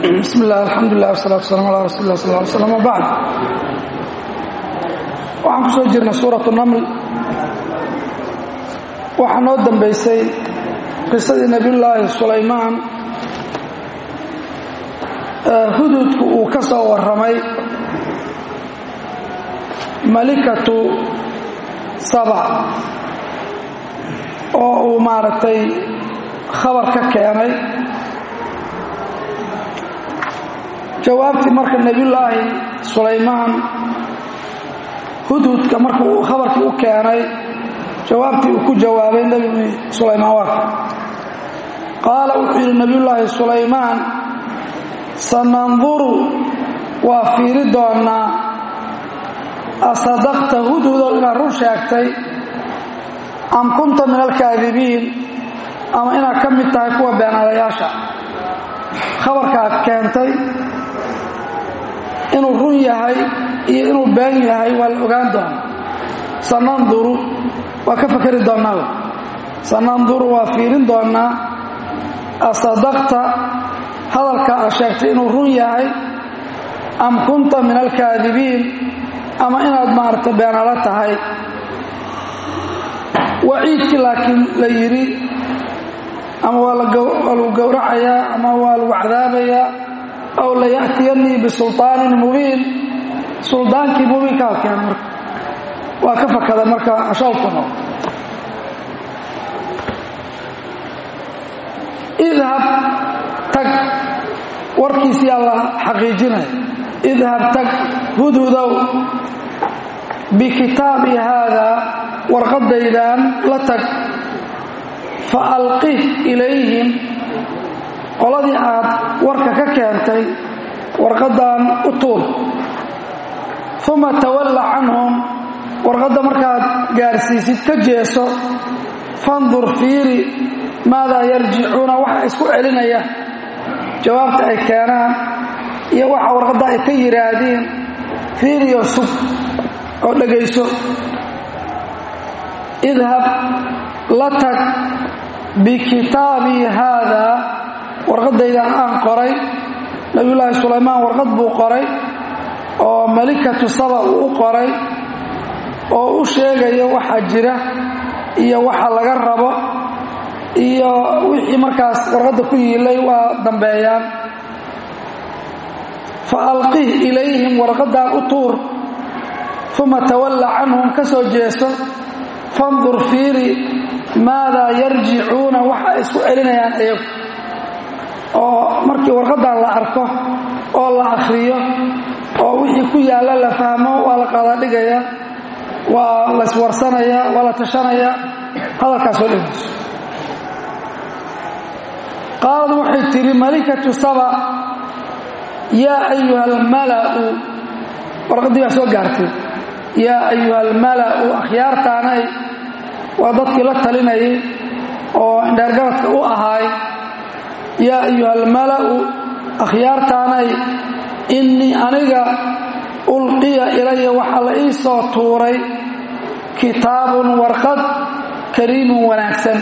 bismi illah alxamdulilah wasalatu wasalam ala rasuuli lah sal ly slam wabacd waxaan ku soo jirnay suuratu naml waxaa noo dambaysay qisadii nebiyullaahi sulaymaan hududku uu ka soo warramay malikatu saba oo uu maaragtay khabar ka keenay jawaabtii marka nebiyullaahi sulaymaan hudhudka marka uu khabarkii u keenay jawaabtii uu ku jawaabay nebi sulaymaan waa qaala wuxuu yidhi nebiyullaahi sulaymaan sananduru waa fiiri doonnaa asadaqta hudhudow inaad run sheegtay am kunta min alkaadibiin ama inaad ka mid tahay kuwa beenaadayaasha khabarkaad keentay inuu run yahay iyo inuu been yahay waa la ogaan doona sananduru waa ka fakeri doonnaa sananduru waa fiirin doonnaa asadaqta hadalka aad sheegtay inuu run yahay am kunta min alkaadibiin ama inaad maaragtay beenalo tahay waciidkii laakiin la yidhi ama waa lagu gowracayaa ama waa lagu cadaabayaa aw laya'tiyanii bisulطaanin mubiin suldaankii mubiinkaa keen marka waa ka fakada marka ashawkano idhab tag warkiisiyaa la xaqiijinaya idhab tag hudhudow bikitaabi haadaa warqadaydan la tag fa alqih ilayhim qoladii aad warka ka keentay warqaddan u tuul uma tawalla canhum warqadda markaad gaarsiisid ka jeeso fandur fiiri maadaa yarjicuuna waxa isku celinaya jawaabta ay keenaan iyo waxa warqadda ay ka yidhaahdiin fiiriyo sug oo dhegayso idhab la tag bikitaabii haadaa warqadaydan aan qoray nabiyullaahi sulaymaan warqad buu qoray oo malikatu saba uu u qoray oo u sheegayo waxa jira iyo waxa laga rabo iyo wixii markaas warqadda ku yiilay waa dambeeyaan fa alqih ilayhim warqaddan u tuur uma tawalla canhum ka soo jeeso fandur fiiri maadaa yarjicuuna waxa ay isku celinayaan iyagu oo markii warqaddan la arko oo la akhriyo oo wixii ku yaalla la fahmo waa la qaadadhigaya waa la iswarsanaya waa la tashanaya hadalkaasoo dhegeyso qaalad waxay tidhi malikatu saba yaa ayuha almala'u warqaddii baa soo gaartay yaa ayuha almala'u akhyaartaanay waa dadkii la talinayay oo indheergaradka u ahaay yaa ayuha almala'u akhyaartaanay innii aniga ulqiya ilaya waxaa la ii soo tuuray kitaabun warqad kariimun wanaagsan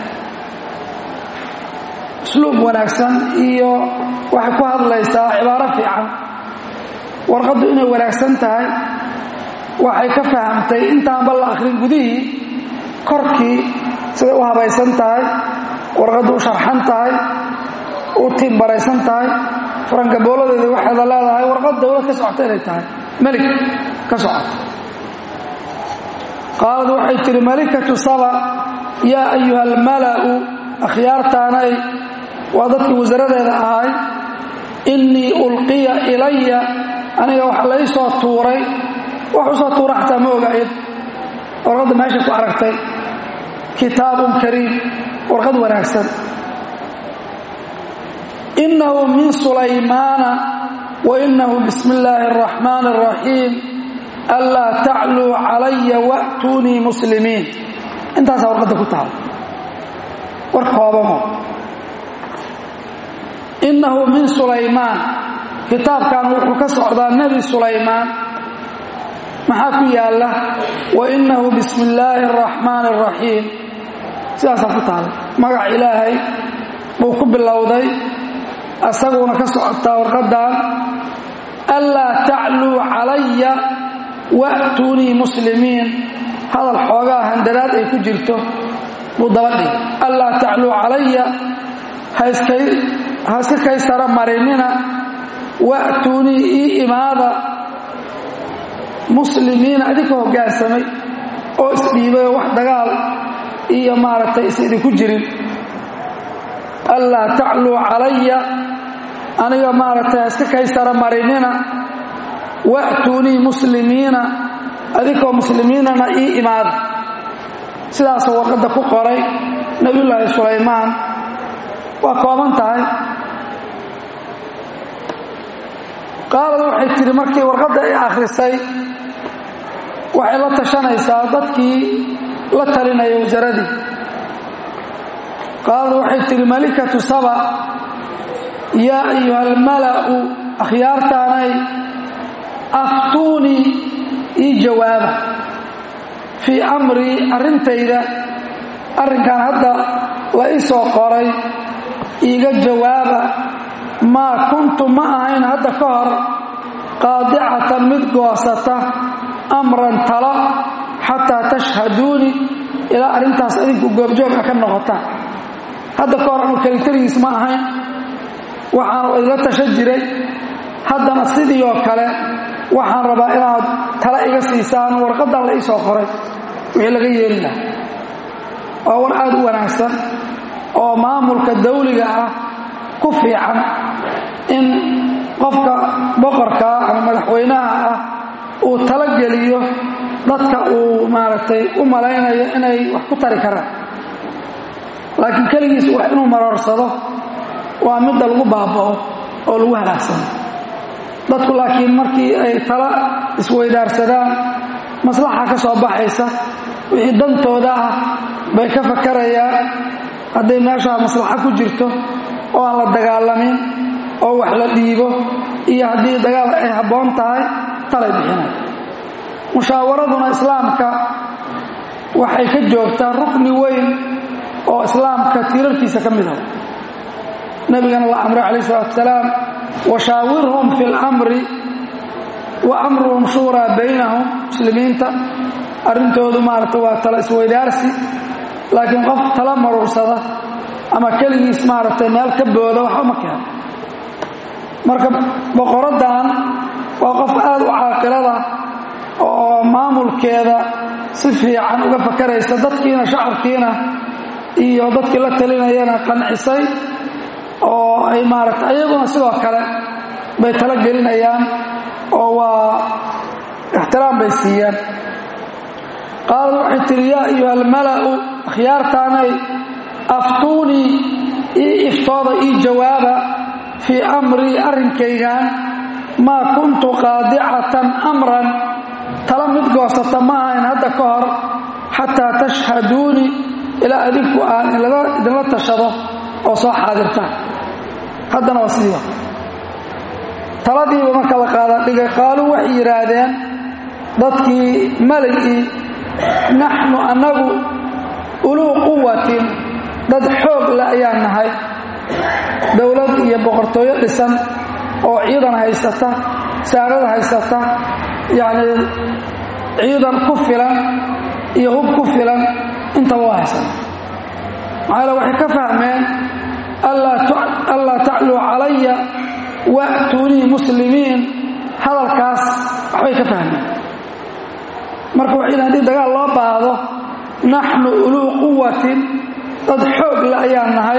usluub wanaagsan iyo waxay ku hadlaysaa cibaaro fiican warqaddu inay wanaagsan tahay waxay ka fahamtay intaanba la akhrin gudihii korkii siday u habaysan tahay warqaddu u sharxan tahay u tiimbaraysan tahay farangabooladeeda waxayda leedahay warqad dawlad ka socota inay tahay melig ka socota qaalad waxay tidhi malikatu saba yaa ayuha almala'u akhyaartaanay waa dadkii wasaradeeda ahay innii ulqiya ilaya aniga waxa lai soo tuuray wax u soo tuura xataa ma oga iyad warqadda meesha ku aragtay kitaabun kariim warqad wanaagsan innahu min sulaymaana wa innahu bismi illaahi araxmaani araxiim anlaa tacluu calaya wa'tuunii muslimiin intaasaa warqadda ku tahay war koobamo innahu min sulaymaan kitaabkan wuxuu ka socdaa nebi sulaymaan maxaa ku yaalla wa innahu bismi illaahi araxmaani araxiim sidaasaa ku tahay magac ilaahay buu ku bilowday asaguna ka socotaa warqadan anlaa tacluu calaya wa'tuunii muslimiin hadal xoogaa handadaad ay ku jirto buu daba dhigay anlaa tacluu calaya ha iska kaysara marinina wa'tuunii ii imaada muslimiina idinka hoggaansamay oo isdhiibay oo wax dagaal iyo maaragtay is idinku jirin anlaa tacluu calaya aniga maaragtay ha iska kaysara marinina wa'tuunii muslimiina adinkoo muslimiinana ii imaada sidaasoo warqadda ku qoray nebiyullaahi sulaymaan waa kooban tahay qaalad waxay tidhi markii warqadda ay akhrisay waxay la tashanaysaa dadkii la talinaya wasaradii qaalad waxay tidhi malikatu saba yaa ayuha almala'u akhyaartaanay aftuunii ii jawaaba fii amrii arrintayda arrinkan hadda la ii soo qoray iiga jawaaba maa kuntu ma ahayn hadda ka hor qaadicatan mid goosata amran talo xataa tashhaduuni ilaa arrintaas idinku goobjooga ka noqotaan hadda ka hor anu kelitarigiis ma ahayn waxaanu idla tashan jiray haddana sidii oo kale waxaan rabaa inaad tala iga siisaan warqaddan la ii soo qoray wixii laga yeeli laha waa war aad u wanaagsan oo maamulka dawliga ah ku fiican in qofka boqorkaa ama madaxweynaha ah uu talogeliyo dadka uu maaragtay u malaynayo inay wax ku tari karaan laakiin keligiis wax inuu maroorsado waa midda lagu baaba'o oo lagu halaagsano dadku laakiin markii ay tala isweydaarsadaan maslaxa ka soo baxaysa wixii dantooda ah bay ka fakarayaan hadday meeshaa maslaxo ku jirto oo aan la dagaalamin oo wax la dhiibo iyo haddii dagaal ay habboon tahay talay bixinay mushaawaraduna islaamka waxay ka joogtaa rukni weyn oo islaamka tiirarkiisa ka mid ah nabigana la amray calayh isalaatu wasalaam washaawirhum fi lamri wa amruhum shuuraa baynahum muslimiinta arrintoodu maaragta waa tala isweydaarsi laakiin qof tala maruursada ama keligiis maaragtay meel ka booda waxba ma keeno marka boqoraddan waa qof aad u caaqilada oo maamulkeeda si fiican uga fakaraysa dadkiina shacabkiina iyo dadkii la talinayana qancisay oo ay maaragtay ayaguna sidoo kale bay tala gelinayaan oo waa ixtiraam bay siiyaan qaalad waxay tihi yaa ayuha almala'u akhyaartaanay aftuunii ii iftooda ii jawaaba fii amrii arrinkaygan maa kuntu qaadicatan amran tala mid goosata ma ahayn hadda ka hor xataa tashhaduunii ilaa adinku aan idinla tashado oo soo xaadirtaan haddana waa sidiiba taladiiba marka la qaada dhigay qaaluu waxay yidhaahdeen dadkii maligii naxnu annagu uluu quwatin dad xoog le ayaan nahay dowlad iyo boqortooyo dhisan oo ciidan haysata saarada haysata yacnii ciidan ku filan iyo hub ku filan intaba waa haysata maxaa yaele waxay ka fahmeen anlaa tacluu calaya wa'tuunii muslimiin hadalkaas waxbay ka fahmeen marka waxay yidhahan hadii dagaal loo baahdo naxnu uluu quwatin dad xoog le ayaan nahay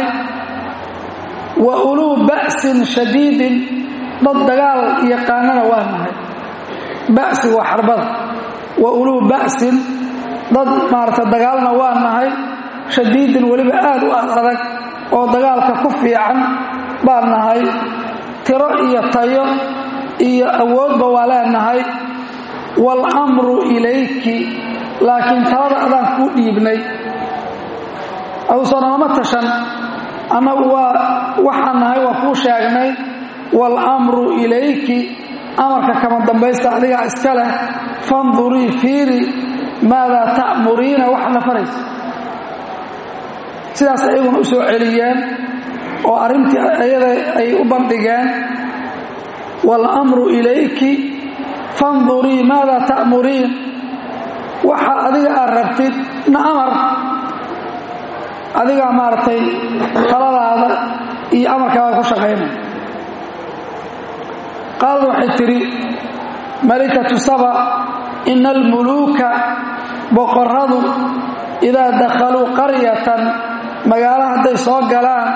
wa uluu ba'sin shadiidin dad dagaal yaqaanana waa nahay ba'si waa xarbada wa uluu ba'sin dad maarata dagaalna waa nahay shadiidin weliba aad u ad adag oo dagaalka ku fiican baan nahay tiro iyo tayo iyo awoodba waa leenahay waalamru ilayki laakiin talada adaan kuu dhiibnay aduusan lama tashan annagu waa waxaan nahay waa kuu sheegnay waalamru ilayki amarka kama dambaysta adigaa iska leh fandurii fiiri maadaa ta'muriina waxaad la faraysa sidaas ayaguna u soo celiyeen oo arrintii iyada ay u bandhigeen waalamru ilayki fandurii maada ta'muriin waxa adiga aad rabtid na amar adigaa maaragtay taladaada iyo amarkaaga ku shaqaynay qaalad waxay tidhi malikatu saba ina almuluuka boqorradu idaa dakhaluu qaryatan magaalo hadday soo galaan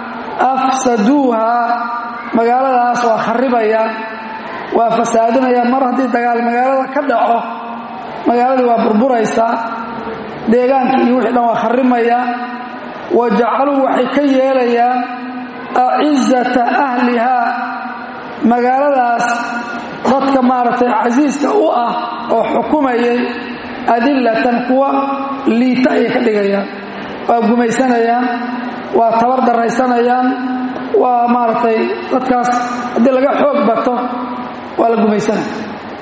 afsaduuhaa magaaladaas waa kharribayaan waa fasaadinayaan mar haddii dagaal magaalada ka dhaco magaaladii waa burburaysaa deegaankii iyo wixii dhan waa kharrimayaan wa jacaluu waxay ka yeelayaan acizata ahlihaa magaaladaas dadka maaragtay casiiska u ah oo xukumayay adillatan kuwa liita ayay ka dhigayaan waa gumaysanayaan waa tabar daraysanayaan waa maaragtay dadkaas haddii laga xoog bato waa la gumaysanaya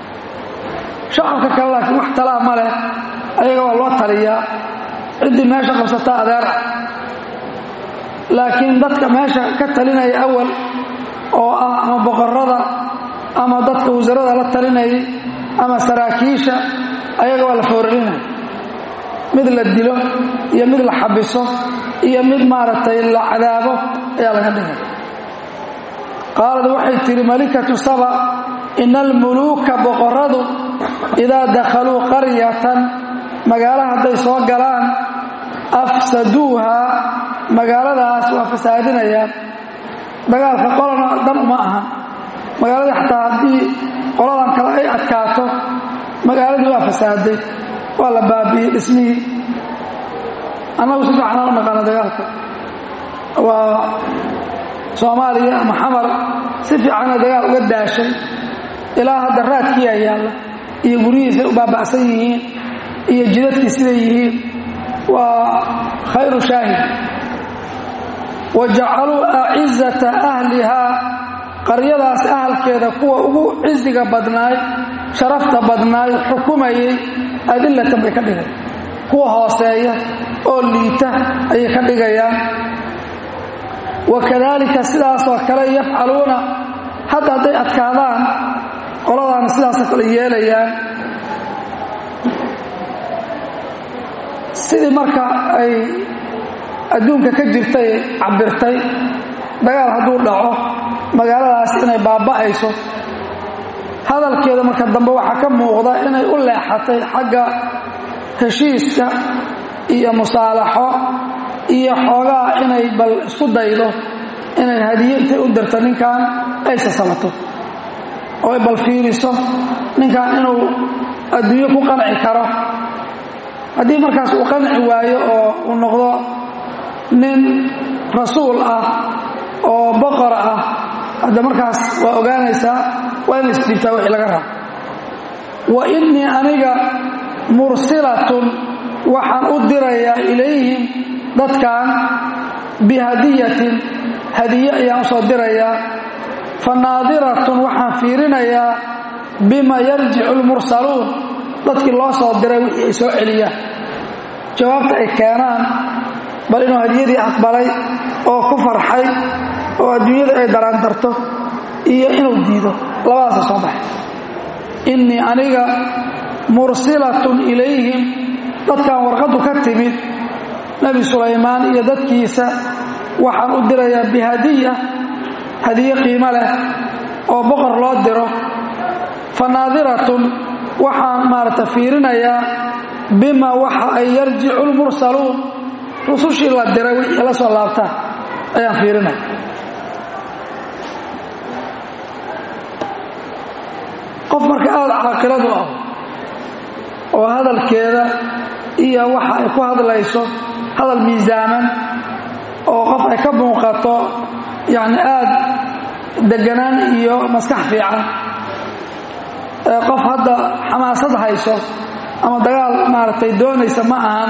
shacabka kale laakiin wax talaa ma leh ayaga waa loo taliyaa ciddii meesha qabsataa adeera laakiin dadka meesha ka talinaya awal oo ah ama boqorrada ama dadka wasarada la talinayay ama saraakiisha ayaga waa la foorarinaya mid la dilo iyo mid la xabiso iyo mid maaragtay la cadaabo ayaa laga dhigay qaalad waxay tidhi malikatu saba ina almuluuka boqorradu idaa dakhaluu qaryatan magaalo hadday soo galaan afsaduuhaa magaaladaas waa fasaadinayaan dagaalka qolana dan uma aha magaaladii xataa haddii qoladan kale ay adkaato magaaladii waa fasaaday waa la baabi'iyey dhismihii annagu si fiicanaan u naqaana dagaalka waa soomaaliya ama xamar si fiicana dagaal uga daashay ilaa hadda raadkiiyaa yaalla iyo guryihiisay u baaba'san yihiin iyo jidadkii siday yihiin waa khayru shaahid wa jacaluu acizata ahlihaa qaryadaas ahalkeeda kuwa ugu cisiga badnaay sharafta badnaay xukumayay adillatan bay ka dhigay kuwa hooseeya oo liita ayay ka dhigayaan wa kadaalika sidaasoo kale yafcaluuna hadda hadday adkaadaan qoladaana sidaasoo kale yeelayaan sidii marka ay adduunka ka jirtay cabirtay dagaal hadduu dhaco magaaladaas inay baaba'ayso hadalkeeda marka dambe waxaa ka muuqda inay u leexatay xagga heshiiska iyo musaalaxo iyo xoogaa inay bal isku daydo inay hadiye intay u dirto ninkan ay sasabato oo ay bal fiiriso ninkan inuu adduunyo ku qanci karo haddii markaas uu qanci waayo oo uu noqdo nin rasuul ah oo boqor ah hadda markaas waa ogaanaysaa waa inay isdhiibtaa wixii laga rabo wa innii aniga mursilatun waxaan u dirayaa ilayhim dadkan bihadiyatin hadiye ayaan usoo dirayaa fa naadiratun waxaan fiirinayaa bima yarjicu lmursaluun dadkii loo soo diray wixii ay soo celiyaan jawaabta ay keenaan bal inuu hadiyadii aqbalay oo ku farxay oo adduunyada ay daraandarto iyo inuu diido labadaasa soo baxay innii aniga mursilatun ilayhim dadkan warqaddu ka timid nebi sulaymaan iyo dadkiisa waxaan u dirayaa bihadiya hadiye qiimo leh oo boqor loo diro fa naadiratun waxaan maaragta fiirinayaa bima waxa ay yarjicu lmursaluun rusushii la diray wixii la soo laabtaan ayaan fiirinaya qof marka aada caaqiladu ah oo hadalkeeda iyo waxa ay ku hadlayso hadal miisaaman oo qof ay ka muuqato yacni aada deganaan iyo maskax fiican qof hadda xamaasad hayso ama dagaal maaragtay doonaysa ma ahan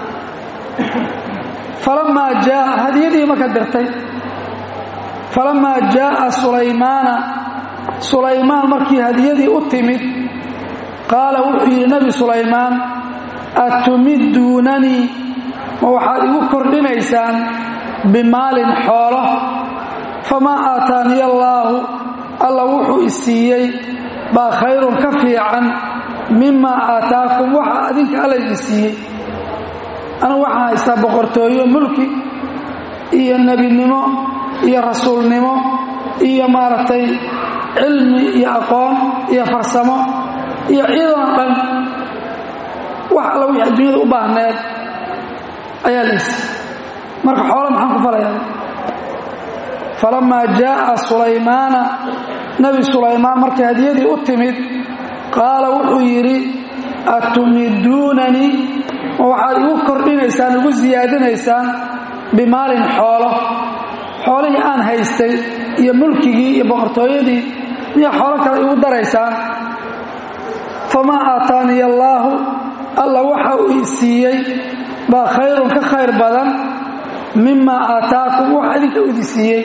falamaa jaa hadiyadii marka dirtay falamaa jaaa sulaymaana sulaymaan markii hadiyadii u timid qaala wuxuu yidhi nebi sulaymaan atumidduunanii ma waxaad igu kordhinaysaan bimaalin xoolo famaa aataaniya allaahu alla wuxuu i siiyey baa khayrun ka fiican mimaa aataakum waxa adinka alla idin siiyey anigu waxaan haystaa boqortooyo mulki iyo nebinimo iyo rasuulnimo iyo maaragtay cilmi iyo aqoon iyo farsamo iyo ciidan dhan wax alla wixii adduunyada u baahneed ayaa lays marka xoolo maxaan ku falayaa falamaa jaa'a sulaymaana nebi sulaymaan markay hadiyadii u timid qaala wuxuu yidhi atumiduunanii ma waxaad igu kordhinaysaan igu siyaadinaysaan bimaalin xoolo xoolihii aan haystay iyo mulkigii iyo boqortooyadii miya xoolo kale igu daraysaan famaa aataaniya allaahu alla waxa uu i siiyey baa khayrun ka khayr badan mimaa aataakum waxa idinka u idi siiyey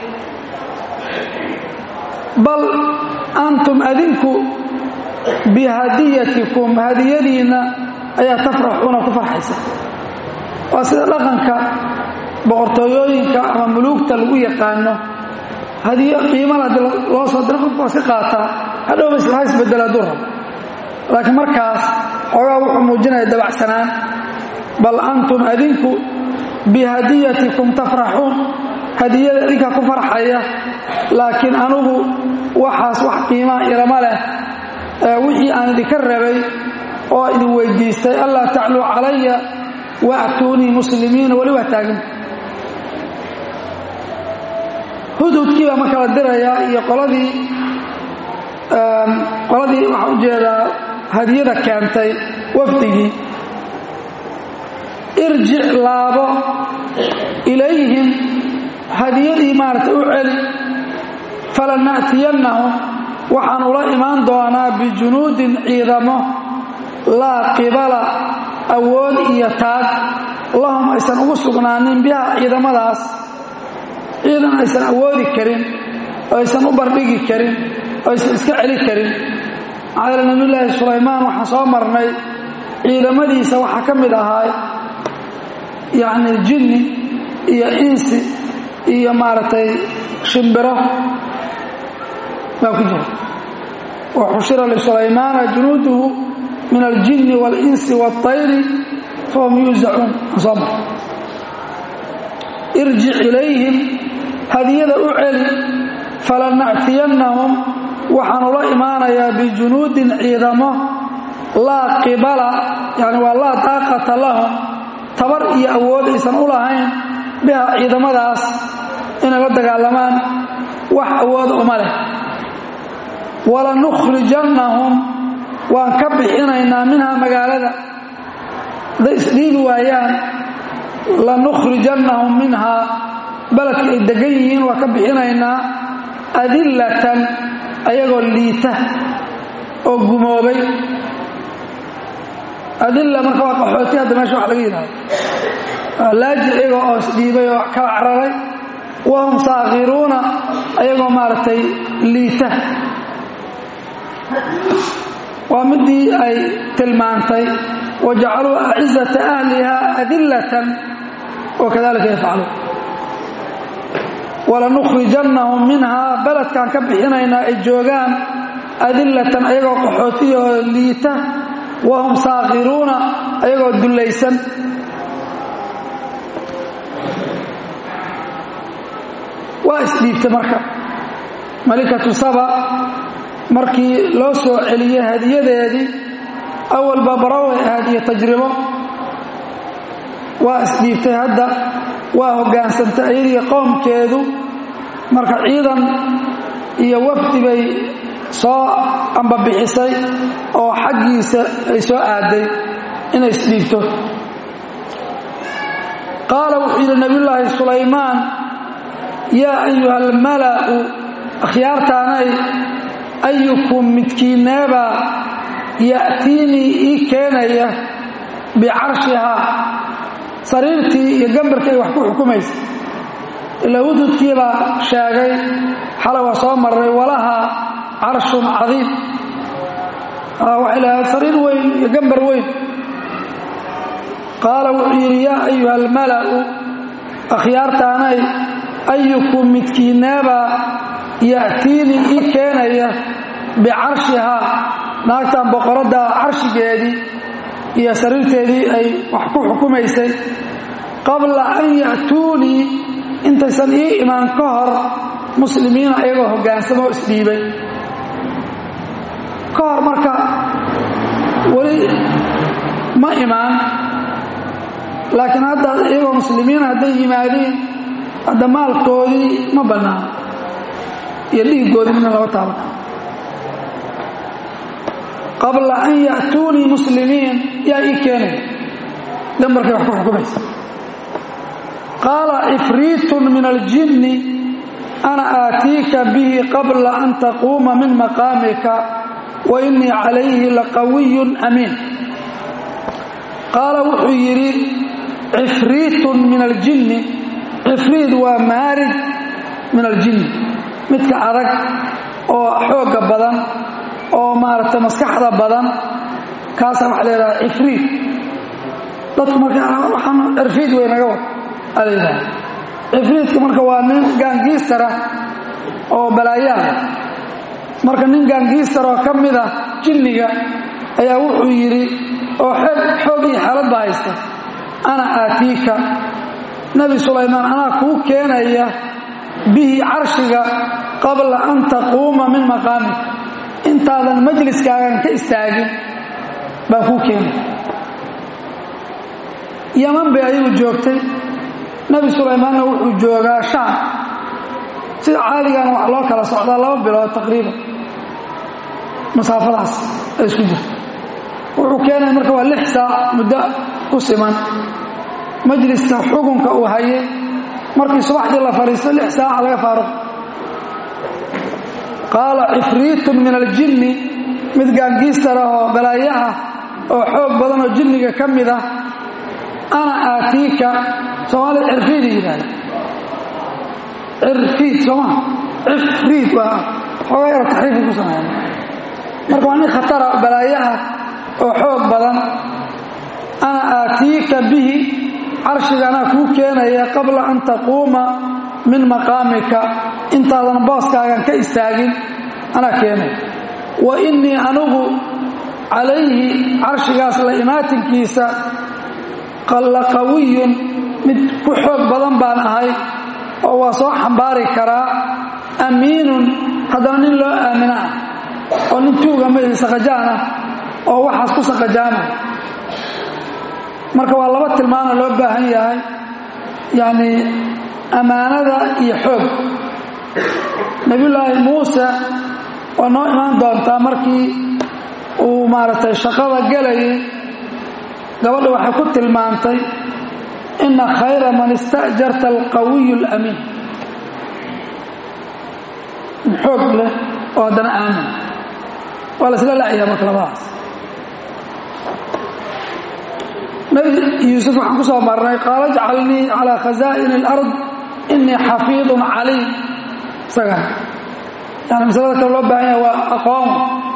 bal antum adinku bihadiyatikum hadiyadiinna ayaa tafraxuuna ku farxaysa waa sida dhaqanka boqortooyooyinka ama muluugta lagu yaqaano hadiyo qiimala hadii loo soo diro qofku waa iska qaataa hadhowba isla ha isbedela hadduu rabo laakiin markaas xoogaa wuxuu muujinaya dabacsanaan bal antum adinku bihadiyatikum tafraxuun hadiyada idinkaa ku farxaya laakiin anugu waxaas wax qiimaa ilama leh wixii aan idinka rabay oo idin weydiistay allaa tacluu calaya waatuunii muslimiina weli waa taagan hudhudkii baa marka la dirayaa iyo qoladii qoladii waxaa ujeedaa hadiyada keentay wafdigii irjic laabo ilayhim hadiyadii maaragtay u celi falana'tiyannahum waxaan ula imaan doonaa bijunuudin ciidamo laa qibala awood iyo taag lahum aysan ugu sugnaanin biha ciidamadaas ciidan aysan awoodi karin oo aysan u bardhigi karin oo aysan iska celi karin maxaa yeele nabiyulaahi sulaymaan waxaan soo marnay ciidamadiisa waxaa ka mid ahaa yacni jinni iyo insi iyo maaragtay shimbiro baa ku jira wa xushira lisulaymaana junuuduhu min aljinni waalinsi waاطayri fahum yuusacuun soo mar irjic ilayhim hadiyada u celi falana'tiyannahum waxaan ula imaanayaa bijunuudin ciidamo laa qibala yani waa laa daaqata lahum tabar iyo awood aysan u lahayn biha ciidamadaas inay la dagaalamaan wax awooda uma leh walanukhrijannahum waan ka bixinaynaa minhaa magaalada hadday isdhiibi waayaan lanukhrijannahum minhaa beledka ay degan yihiin waan ka bixinaynaa adillatan ayagoo liita oo gumoobay adilla marka waa qaxooti hadda meesha wax laga yidhahdo laaji iyagoo oo isdhiibay oo kala cararay wahum saakhiruuna ayagoo maaragtay liita waa midii ay tilmaantay wajacaluu acizata ahliha adillatan wakadalika yafcaluun walanukhrijannahum minhaa beledkaan ka bixinaynaa ay joogaan adillatan ayagoo qaxootiyahoo liita wahum saakhiruuna ayagoo dullaysan waa isdhiibtay marka malikatu saba markii loo soo celiyey hadiyadeedii awalba baraway ahayd iyo tajribo waa isdhiibtay hadda waa hoggaansantay iyadii qowmkeedu marka ciidan iyo wafdi bay soo ambabixisay oo xaggiisa ay soo aaday inay isdhiibto qaala wuxuu yidhi nabiyullaahi sulaymaan yaa ayuha almala'u akhyaartaanay ayukum midkiinneebaa ya'tiinii ii keenaya bicarshihaa sariirtii iyo gambarkii ay wax ku xukumaysa ilaa hududkii baa sheegay xalay waa soo marray walahaa carshun cadiim waxay lahayd sariir weyn iyo gambar weyn qaala wuxuu yidhi yaa ayuha almala'u akhyaartaanay ayukum midkiinneebaa ya'tiinii ii keenaya bicarshihaa naagtan boqoradda carshigeedii iyo sariirteedii ay wax ku xukumaysay qabla an ya'tuunii intaysan ii imaan ka hor muslimiina iyagoo hoggaansama oo isdhiibay ka hor marka weli ma imaan laakiin hadda iyagoo muslimiina hadday yimaadiin hadda maalkoodii ma bannaan iyo dhiiggoodii midna laba taaban qabla an ya'tuunii muslimiin yaa ii keenaya dambarkay wax ku xukumaysa qaala cifriitun min aljinni ana aatiika bihi qabla an taquuma min maqaamika wa innii calayhi laqawiyun amiin qaala wuxuu yidhi cifriitun min aljinni cifriid waa maarid min aljinni midka adag oo xoogga badan oo maaragtay maskaxda badan kaasaa waxa la yidhaha cifriid dadku marka waxaan cirfiid wey naga wad aa la yidhaha cifriidka marka waa nin gaangiistara oo balaayaada marka nin gaangiistar oo ka mid ah jinniga ayaa wuxuu yidhi oo xoog iyo xeelad ba haysta ana aatiika nebi sulaymaan anaa kuu keenaya bihi carshiga qabla an taquuma min maqaamik intaadan majliskaagan ka istaagin baan kuu keenaya yaman bay ayagu joogtay nebi sulaymaanna wuxuu joogaa shaam sida caadigana waxaa loo kala socdaa laba bilood taqriiban masaafadaas ay isku jirto wuxuu keenaya marka waa lix saac muddo ku siman majliska xukunka uu hayay markii subaxdii la fadhiisto lix saaca laga faaruq qaala cifriitun min aljinni mid gaangiistar ah oo balaayo ah oo xoog badan oo jinniga ka mid ah ana aatiika soomaalida cirfiida yidhahda cirfiid sooma cifriid waa xoogaa yaro taxriifka ku sameeya marka waa nin khatara balaayo ah oo xoog badan ana aatiika bihi carshiga anaa kuu keenaya qabla an taquuma min maqaamika intaadan booskaagan ka istaagin anaa keenaya wa innii anugu calayhi carshigaas la imaatinkiisa la qawiyun mid ku xoog badan baan ahay oo waa soo xambaari karaa amiinun haddana nin loo aamina ah oo nin tuuga maihi saqajaan ah oo waxaas ku saqajaamay marka waa laba tilmaana loo baahan yahay yacni ammaanada iyo xoog nebiyullaahi muuse waa noo imaan doontaa markii uu maaragtay shaqada gelayay gabadha waxay ku tilmaantay ina khayra man ista'jarta alqawiyu alamiin xoog leh oo haddana aamin waa la isla lacayaa marka labadaas nabi yuusuf waxaan ku soo marnay qaala jcalnii calaa khazaa'ini alard inii xafiidun caliim isagan yani masalada kale loo baahan yahay waa aqoon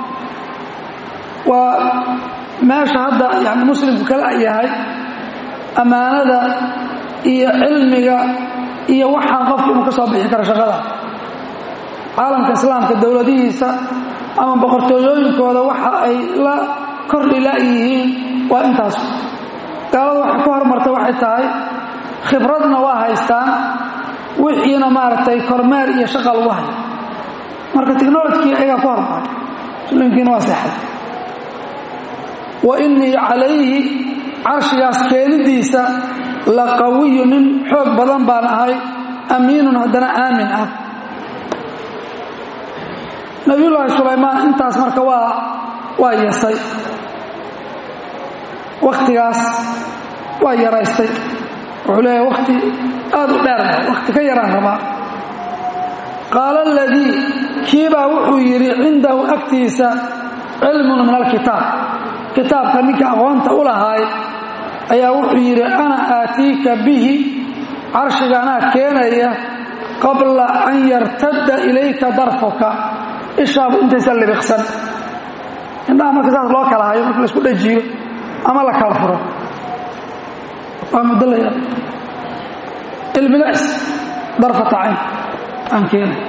waa meesha hadda yani muslimku kala yahay ammaanada iyo cilmiga iyo waxaan qofku inuu ka soo bixi karo shaqada caalamka islaamka dowladihiisa ama boqortooyooyinkooda waxa ay la kordhi la-yihiin waa intaas gaalada waxay ku hormartay waxay tahay khibradna waa haystaan wixiina maaragtay kormeer iyo shaqa lagu hayo marka technolojkii ayagaa ku hormaray muslimkiina waa seexay wa innii calayhi carshigaas keenidiisa la qawiyu nin xoog badan baan ahay amiinun haddana aamin ah nabiyullaahi sulaymaan intaas marka waa waa yesay wakhtigaas waa yaraystay wuxuu leeyahay wakhti aad u dheer wakhti ka yaraan rabaa qaala aladii kiibaa wuxuu yidhi cindahu agtiisa cilmun min alkitaab kitaabka ninka aqoonta u lahaay ayaa wuxuu yidhi ana aatiika bihi carshiga anaa keenaya qabla an yartadda ilayka darfuka ishaabu intaysan libiqsan indhaha marka saas loo kala hayo marka laisku dhajiyo ama la kala furo waa muddo la yar ilmilecs darfata cayn aan keenay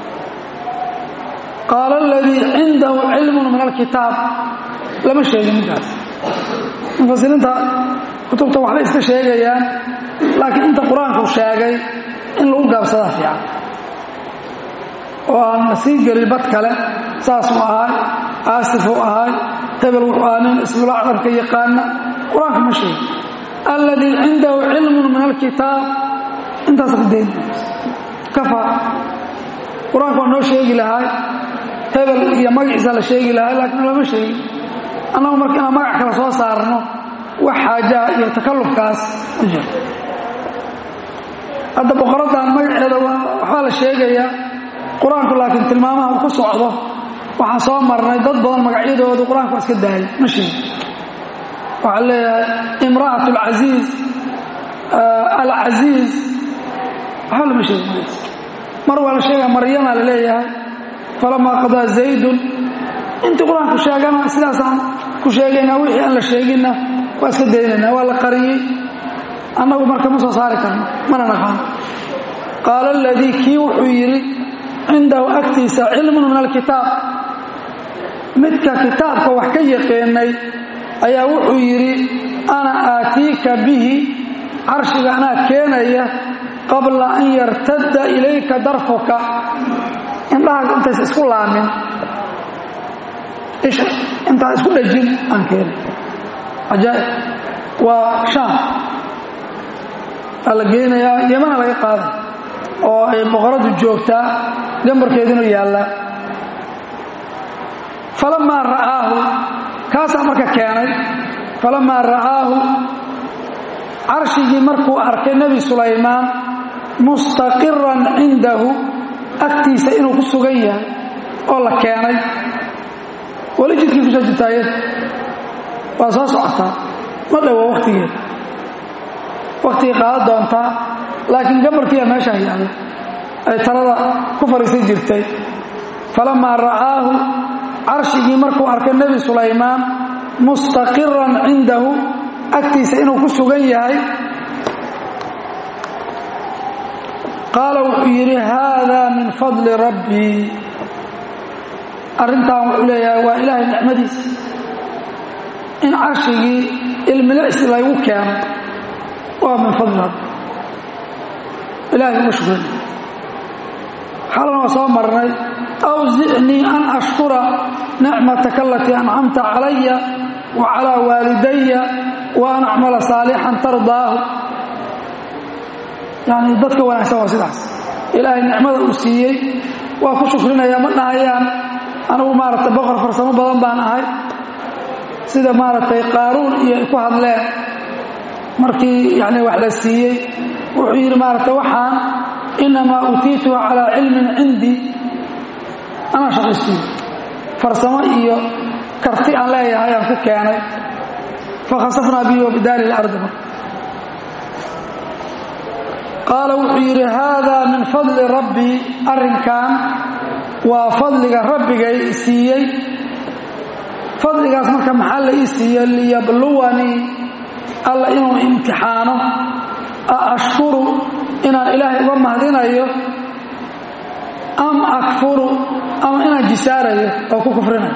qaala aladii cindahu cilmun min alkitaab lama sheegin ninkaas mufasiriinta kutubta waxbay iska sheegayaan laakiin inta qur-aanku sheegay in lagu gaabsadaa fiican oo aan la sii gelin bad kale saasuu ahaay aasifuu ahaay hebel wuxuu ahaa nin ismula carabka yaqaana qur-aanka ma sheegin alladii cindahu cilmun min alkitaab intaas ku dayn kafaa qur-aanku waa noo sheegi lahaay hebel iyo magaciisa la sheegi lahaay laakiin lama sheegin annagu marka inaan magac kale soo saarno wax xaajaha iyo takallufkaas ma jiro hadda boqoraddan magaceeda waxbaa la sheegayaa qur-aanku laakiin tilmaamaha uu ku socdo waxaan soo marnay dad badan magacyadoodu qur-aanku waa iska daayay ma sheegin waxaa leeyahay imra'at alcasiiz alcasiiz waxba lama sheegin mar waa la sheegaya maryama la leeyahay falamaa qadaa zaydun intii qur-aanku sheegana sidaasaan ku sheegaynaa wixii aan la sheeginna waa iska daynaynaa waa la qariyey annagu marka ma soo saari karno mana naqaan qaala aladii kii wuxuu yidhi cindahu agtiisa cilmun min alkitaab midka kitaabka wax ka yaqeenay ayaa wuxuu yidhi ana aatiika bihi carshiga anaa keenaya qabla an yartadda ilayka darfuka indhaha intaysa isku laamin isha intaa isku dhajin aan keenay cajaa'ib waa shaam waa la geynayaa yamana laga qaaday oo ay boqoradu joogtaa gambarkeedinu yaallaa falamaa ra'aahu kaasaa marka keenay falamaa ra'aahu carshigii markuu arkay nebi sulaymaan mustaqiran cindahu agtiisa inuu ku sugan yahay oo la keenay weli jidkii kusoo jirtaayada waa soo socotaa ma dhowo wakhtigeeda wakhtigay qaadan doontaa laakiin gabarkiiya meeshaa yaalla ay talada ku fadhiisan jirtay falamaa ra'aahu carshigii markuu arkay nebi sulaymaan mustaqiran cindahu agtiisa inuu ku sugan yahay qaala wuxuu yidhi haadaa min fadli rabbii arrintan wuxuu leeyahay waa ilaahay nicmadiisa in carshigii ilmilicsi laygu keeno waa min fadli rabbi ilahay uga shukran xalana waa soo marnay awsicnii an ashkura nicmataka alatii ancamta calaya wa calaa waalidaya wa an acmala saalixan tardaahu yani dadka wanaagsan waa sidaas ilaahay nicmada uu siiyey waa ku shukrinaya ma dhahayaan anigu maaragtay boqor farsamo badan baan ahay sida maaragtay qaaruun iyo ay ku hadleen markii yani wax la siiyey wuxuu yidhi maaragtay waxaan inamaa uutiituhu calaa cilmin cindii anaa shaqaysiiyo farsamo iyo karti aan leeyahay aan ku keenay fakhasafnaa bihi wa bidaari ilardi qaala wuxuu yidhi haadaa min fadli rabbii arrinkan waa fadliga rabbigay siiyey fadligaas marka maxaa la ii siiye liyabluwanii alla inuu imtixaano a ashkuru inaan ilaahay uga mahdinayo am akfuru ama inaan jisaarayo oo ku kufrinayo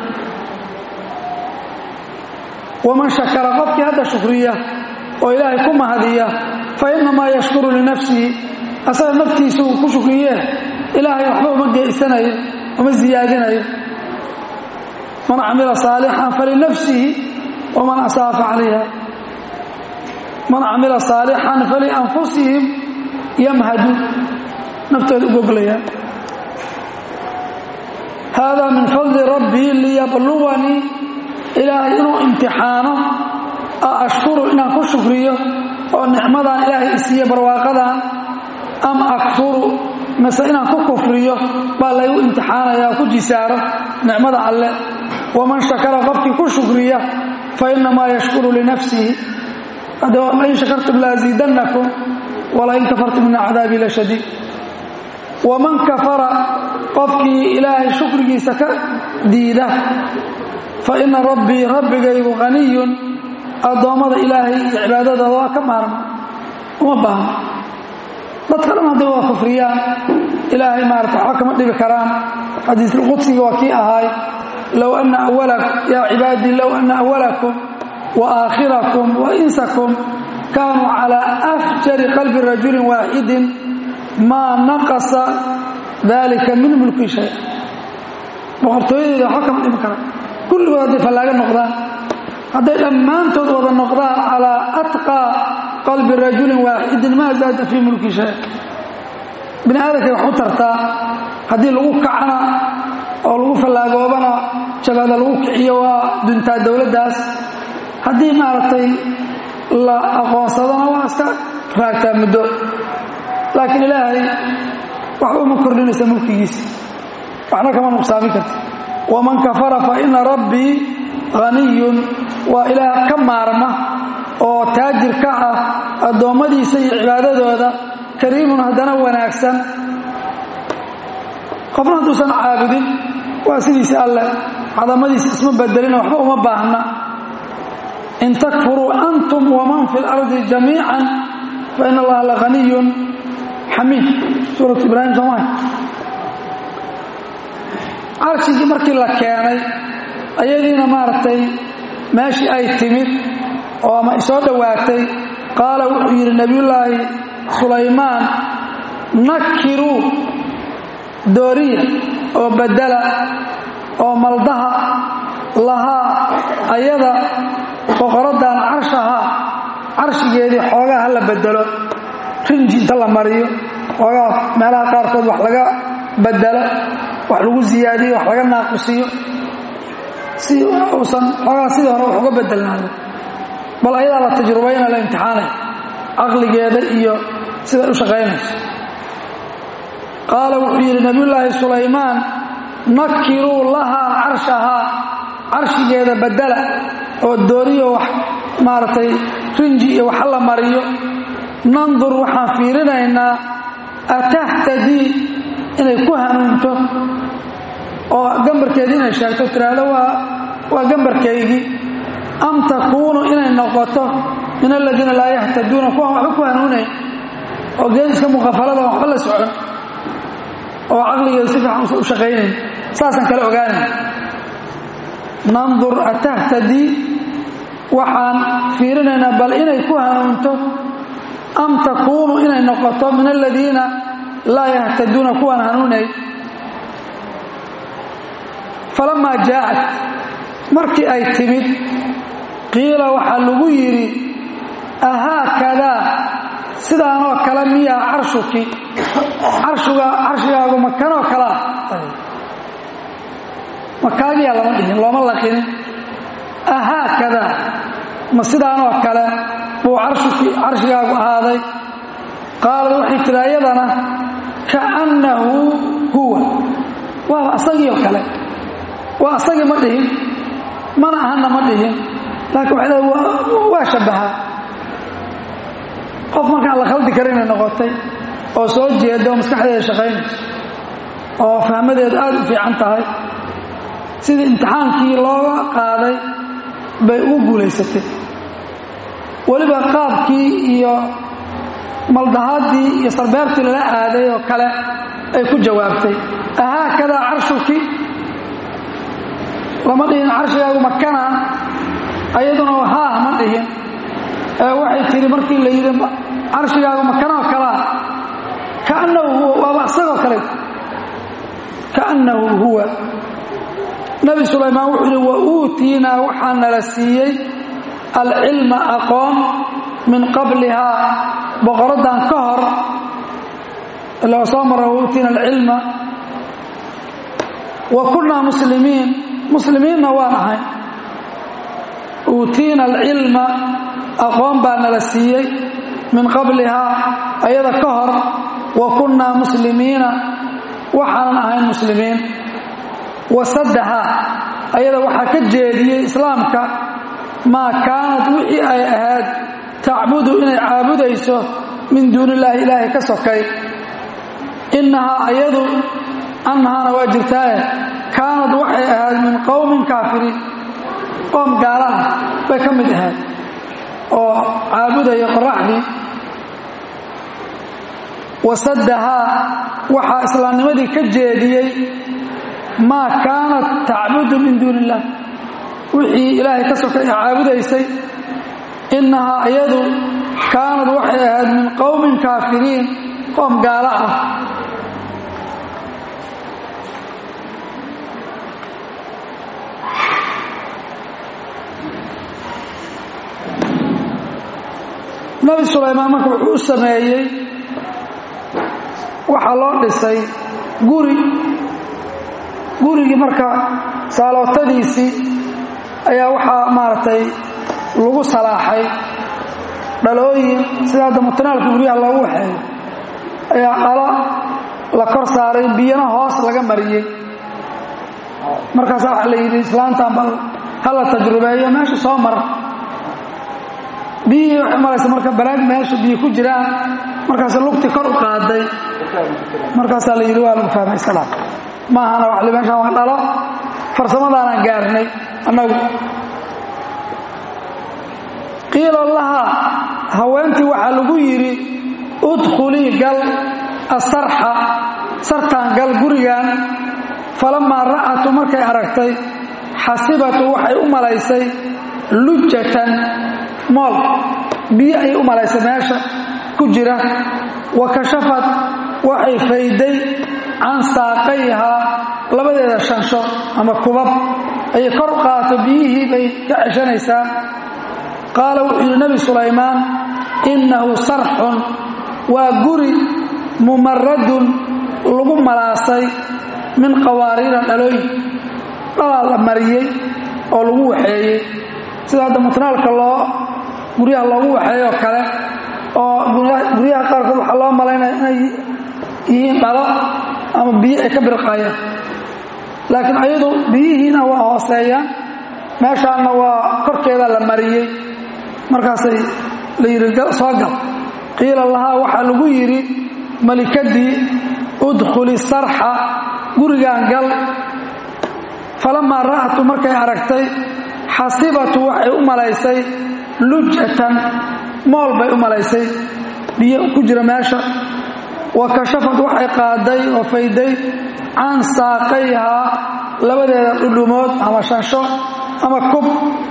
waman shakara qofkii hadda shukriya oo ilaahay ku mahadiya fa innamaa yashkuru linafsihi asaga naftiisu ku shukriye ilaahay waxba uma geysanayo uma siyaadinayo man camila saalixan falinafsihi waman asaafa calayha man camila saalixan falianfusihim yamhadu naftooda u goglayaan haadaa min fadli rabbii liyabluwanii ilaahay inuu imtixaano a ashkuru inaan ku shukriyo oo nicmadan ilaahay isiiye barwaaqadan am akfuru mase inaan ku kufriyo baa laygu imtixaanaya oo ku jisaaro nicmada alle waman shakara qofkii ku shukriya fa innamaa yashkuru linafsihi lain shakartum laaziidannakum walain kafartum ina cadaabii la shadiid waman kafara qofkii ilaahay shukrigiisa ka diida fa ina rabbii rabbigaygu haniyun addoommada ilaahay iyo cibaadadooda waa ka maarma uma baahno dadka dhan hadday waa kufriyaan ilaahay maarata waxba kama dhibi karaan xadiisulqudsiga waa kii ahaay low ana awala yaa cibaadii low ana awalakum wa aakhirakum wa insakum kaanuu calaa afjari qalbi rajulin waaxidin maa naqasa dalika min mulki shay boqortooyadeeda waxba kama dhibi karaan kulligood hadday fallaaga noqdaan hadday dhammaantood wada noqdaan calaa atqaa qalbi rajulin waaxidin maa zaada fii mulki shay bini aadamkay wax u tartaa haddii lagu kacana oo lagu fallaagoobana jabada lagu kiciyo waa duntaa dowladdaas haddii maaragtay la aqoonsadona waa iska raagtaa muddo laakiin ilaahay wax uma kordhinaysa mulkigiisa waxna kama nuqsaamin karta waman kafara fa ina rabbii haniyun waa ilaah ka maarma oo taajir ka ah addoommadiisa iyo cibaadadooda kariimun haddana wanaagsan qofna hadduusan caabudin waa sidiisa alleh cadamadiisa isma bedelina waxba uma baahna in takfuruu antum waman fi اlardi jamiica fain allaha lahaniyun xamiid suurat ibraahim sooma carshigii markii la keenay ayadiina maaragtay meeshii ay timid oo ama isoo dhowaatay qaala wuxuu yidhi nebiyullaahi sulaymaan nakiruu dooriya oo bedela oo maldaha lahaa ayada boqoraddan carshahaa carshigeedii xoogaa ha la bedelo rinji inta la mariyo xoogaa meelaha qaarkood wax laga bedelo wax lagu siyaadiyo wax laga naaqusiyo si uusan xoogaa sidii hore wax uga bedelnaayo bal ayadaa la tajrubayna la imtixaanay caqligeeda iyo siday u shaqaynayso qaala wuxuu yidhi nabiyullaahi sulaymaan nakiruu lahaa carshahaa carshigeeda bedela oo dooriyo wax maaragtay rinji iyo waxa la mariyo nandur waxaan fiirinaynaa atahtadii inay ku hanuunto oo gambarkeedii inay sheegto tiraahdo waa waa gambarkaygii am takuunu inay noqoto min aladiina laa yahtaduuna kuwaan waxba ku hanuunayn oo geediska muqafalada waxba la socon oo caqligeedu si fiican usan u shaqaynayn saasaan kala ogaanay nandur atahtadii waxaan fiirinaynaa bal inay ku hanuunto am takuunu inay noqoto min aladiina laa yahtaduuna kuwaan hanuunayn falamaa jaacat markii ay timid qiila waxaa lagu yidhi ahaakadaa sidaanoo kale miyaa carshuki carshuga carshigaagu makanoo kalaa makaagiyaa lama dhihin looma laqinin ahaakadaa ma sidaanoo kale buu carshuki carshigaagu ahaaday qaalad waxay tidhi ayadana kaannahu huwa waaba asagiioo kale waa asagii ma dhihin mana ahanna ma dhihin laakiin waxay leedahay waa shabbahaa qof markaan la khaldi karin inay noqotay oo soo jeeda oo maskaxdeeda shaqaynayso oo fahmadeedu aad u fiican tahay sidii imtixaankii looga qaaday bay ugu guulaysatay weliba qaabkii iyo maldahaadii iyo sarbeebtii lala aaday oo kale ay ku jawaabtay ahaakadaa carshuki lama dhihin carshigaagu makana ayaduna haah ma dhihin ee waxay tidhi markii la yidhi carshigaagu makanoo kalaa kaannahu huwa waaba isagoo kale kaannahu huwa nebi sulaymaan wuxuu yidhi wa uutiinaa waxaa nala siiyey alcilma aqoon min qablihaa boqoraddan ka hor ilaa soo mara wa uutiina alcilma wa kunnaa muslimiin muslimiinna waan ahay uutiina alcilma aqoon baa nala siiyey min qablihaa ayada ka hor wa kunnaa muslimiina waxaanan ahayn muslimiin wasadaha ayada waxaa ka jeediyey islaamka maa kaanad wixii ay ahayd tacbudu inay caabudayso min duuni illaahi ilaahay ka sokay innahaa ayadu annahaana waa jirtaaye kaanad waxay ahayd min qowmin kaafiriin qoom gaala ah bay ka mid ahayd oo caabudaya qoraxdii wasaddahaa waxaa islaamnimadii ka jeediyey maa kaanat tacbudu min duuni illah wixii ilaahay ka sokay caabudaysay innahaa iyadu kaanad waxay ahayd min qowmin kaafiriin qoom gaalo ah nabi sulaymaan marka wuxuu u sameeyey waxaa loo dhisay guri gurigii marka saalootadiisii ayaa waxaa maaragtay lagu salaaxay dhalooyin sida hadda mutanaalka guryaha loogu waxeeyo ayaa dhalo la kor saaray biyana hoos laga mariyey markaasa waxaa la yidhi islaantan bal hala tajrubeeyo meesha soo mara biyihii waxay maraysa marka balaag meesha biyo ku jiraan markaas lugti kor u qaaday markaasaa la yidhi waa lagu fahmay salaam maahana wa meeshaan waa dhalo farsamadaanaan gaarnay annagu qiila laha haweentii waxaa lagu yidhi udkhulii gal asarxa sartaan gal gurigan falamaa ra'atu markay aragtay xasibatu waxay u malaysay lujatan mool biyo ayay u malaysay meesha ku jira wa kashafad waxay fayday can saaqayhaa labadeeda shansho ama kubab ayay kor u qaato biyihii bay ka ceshanaysaa qaala wuxuu yidhi nebi sulaymaan innahu sarxun waa guri mumaradun lagu malaasay min qawaariira dhalooyin dhalaa la mariyey oo lagu waxeeyey sida hadda mutnaalka loo guryaha loogu waxeeyoo kale oo guryaha qaarkood waxaa loo malaynaya inay yihiin dhalo ama biyo ay ka birqayaan laakiin ayadu biyihiina waa hooseeyaan meeshaanna waa korkeeda la mariyey markaasay la yidhi soo gal qiila lahaa waxaa lagu yidhi malikadii udkhuli sarxa gurigaan gal falamaa ra'atu markay aragtay xasibatu waxay u malaysay lujatan mool bay u malaysay biyo ku jira meesha wa kashafad waxay qaaday oo fayday can saaqayhaa labadeeda dhudhumood ama shansho ama kub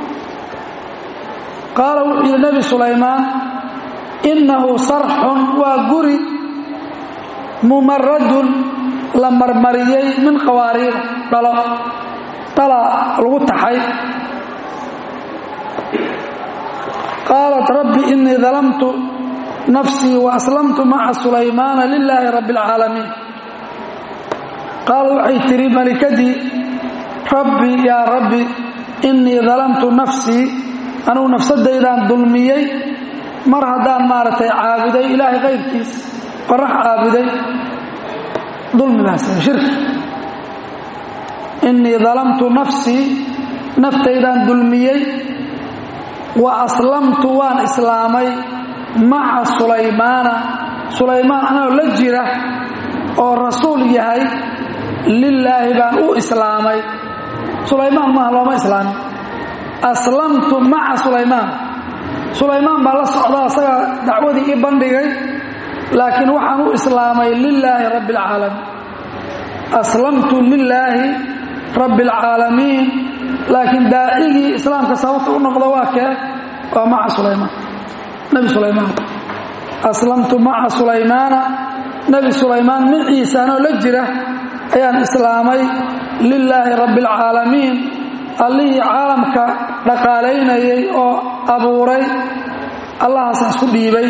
qaala wuxuu yidhi nebi sulaymaan innahu sarxun waa guri mumaradun la marmariyey min qawaariir dhalo dhala lagu taxay qaalat rabbi inii dalamtu nafsii wa aslamtu maca sulaymaana lilaahi rabbi alcaalamiin qaala waxay tidhi malikadii rabbi yaa rabbi innii dalamtu nafsii anugu nafsadaydaan dulmiyey mar haddaan maaragtay caabuday ilaahay kayrkiis qorax caabuday dulmigaas shirki innii dalamtu nafsii naftaydaan dulmiyey wa aslamtu waan islaamay maca sulaymaana sulaymaan anagoo la jira oo rasuul yahay lilaahi baan u islaamay sulaymaan maaha looma islaamin aslamtu maca sulaymaan sulaymaan baa la socda asagaa dacwadii ii bandhigay laakiin waxaan u islaamay lilaahi rabbi alcaalamiin aslamtu lilaahi rabbi alcaalamiin laakiin daacigii islaamka sababta u noqda waa kee waa maca sulaymaan nebi sulaymaan aslamtu maca sulaymaana nebi sulaymaan maciisa anoo la jira ayaan islaamay lilaahi rabbi alcaalamiin allihii caalamka dhaqaalaynayay oo abuuray allahaasaan isku dhiibay